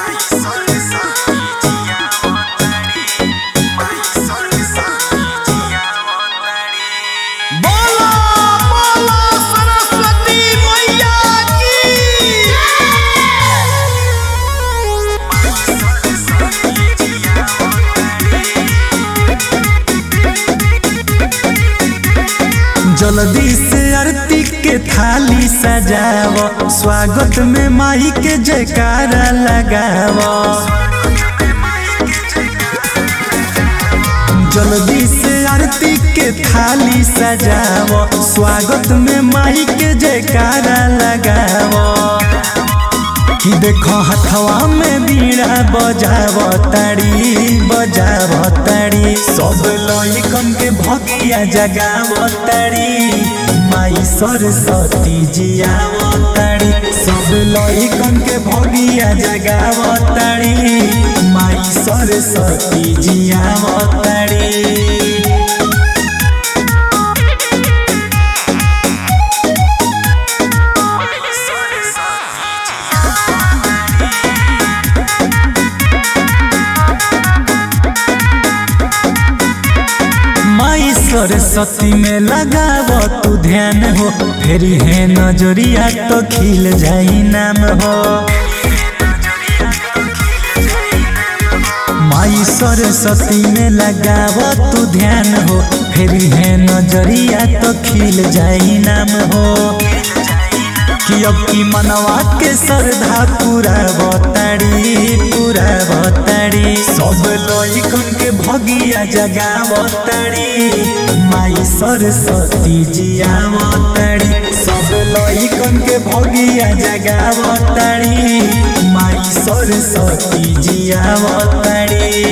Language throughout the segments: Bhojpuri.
बोलो बोलो सरस्वती मैया की जल्दी से आरती के थाली सजाव स्वागत में माई के जयकारा लगाव जल्दी से आरती के थाली सजाव स्वागत में माई के जयकारा लगाव कि देखो हथवा में बीड़ा बजाव ताड़ी बजाव ताड़ी सब लइकन के भगिया जगाव ताड़ी माई सरस्वती जियाव ताड़ी सब लइकन के भगिया जगाव ताड़ी माई सरस्वती जियाव ताड़ी माई सरस्वती में लगाव तू ध्यान हो फेरी है नजरिया तो खिल जाई नाम हो माई सरस्वती में लगाव तू ध्यान हो फेरी है नजरिया तो खिल जाई नाम हो कि अब की मनवा के श्रद्धा पूरा बताड़ी पूरा बताड़ी सब लइकन के भगिया जगा बताड़ी माई सरस्वती जिया बताड़ी सब लइकन के भगिया जगा बताड़ी माई सरस्वती जिया बताड़ी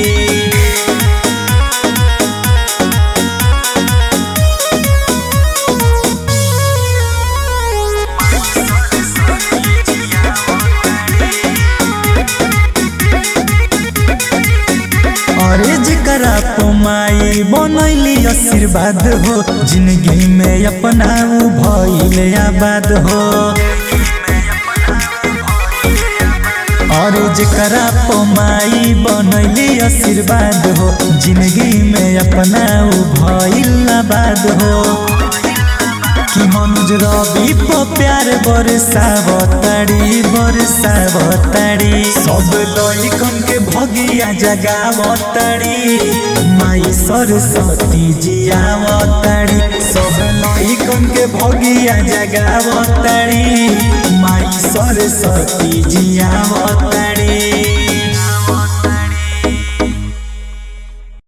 अरे जकरा पोमाई बनैली आशीर्वाद हो जिंदगी में अपना उ भइल आबाद हो अरे जकरा पोमाई बनैली आशीर्वाद हो जिंदगी में अपना उ भइल आबाद हो कि मनुज रवि प प्यार बरसावताड़ी बरसावताड़ी सब लइकन के भगिया जगावताड़ी माई सरस्वती जियावताड़ी सब लइकन के भगिया जगावताड़ी माई सरस्वती जियावताड़ी